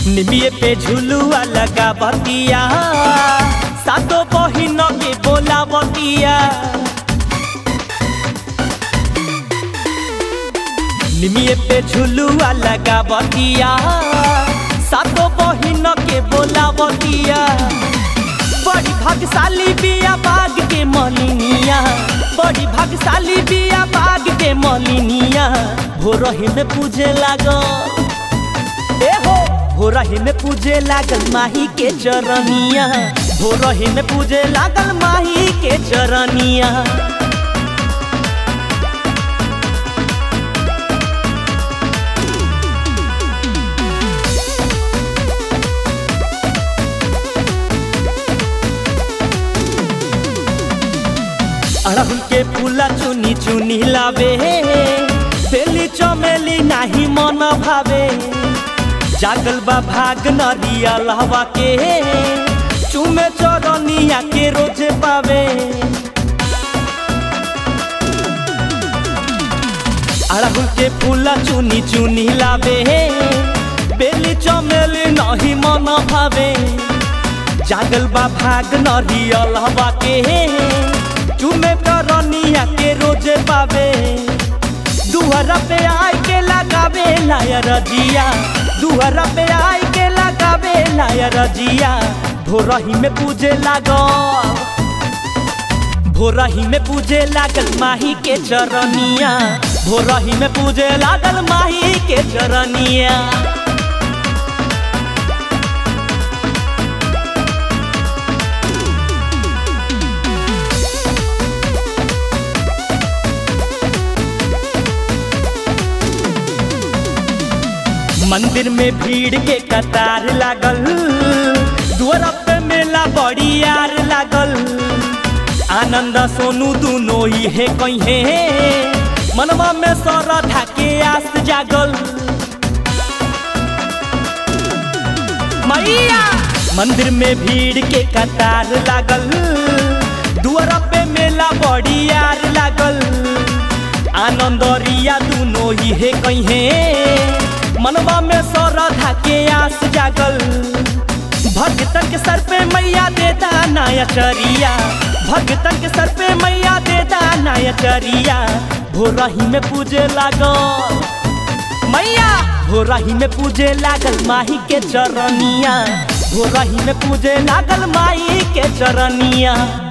निमिये पे झुलुआ लगा बतिया सातो बहिन के बोला बतिया निमिये पे झुलुआ लगा बतिया सातो बहिन के बोला बतिया बड़ी भाग्यशाली बिया बाग के मलिनिया बड़ी भाग्यशाली बिया बाग के मलिनिया भोरही में पूजे लागल ए हो भोरही में पूजे लागल माही के चरनिया भोरही में पूजे लागल माही के चरनिया अड़हुल के फूला चुनी चुनी लावे बेली चमेली नाही मन भावे जागल बा भाग नरिया लहवा के चुमे चरनिया के रोजे पावे अड़हुल के फूला चुनी चुनी लावे बेली चमेली नहीं मन भावे जागल बा भाग नरिया लहवा के चुमे करनिया के रोजे पावे दुहरा पे आय के लगावे लायर जिया दुहरा पे आय के लगावे लायर जिया भोरही में पूजे लागल भोरही में पूजे लागल माही के चरनिया भोरही में पूजे लागल माही के चरनिया मंदिर में भीड़ के कतार लागल द्वारा पे मेला बड़ी यार लागल आनंद सोनू दुनो ही है कहीं मनवा में सरधा के आस जागल मैया मंदिर में भीड़ के कतार लागल द्वारा पे मेला बड़ी यार लागल आनंद रिया दुनो ही है कहीं मनवा में सौरधा के आस जागल भगतन के सर पे मैया देता नया चरिया भगतन के सर पे मैया देता नया चरिया भोरही में पूजे लागल मैया भोरही में पूजे लागल माही के चरनिया भोरही में पूजे लागल माही के चरनिया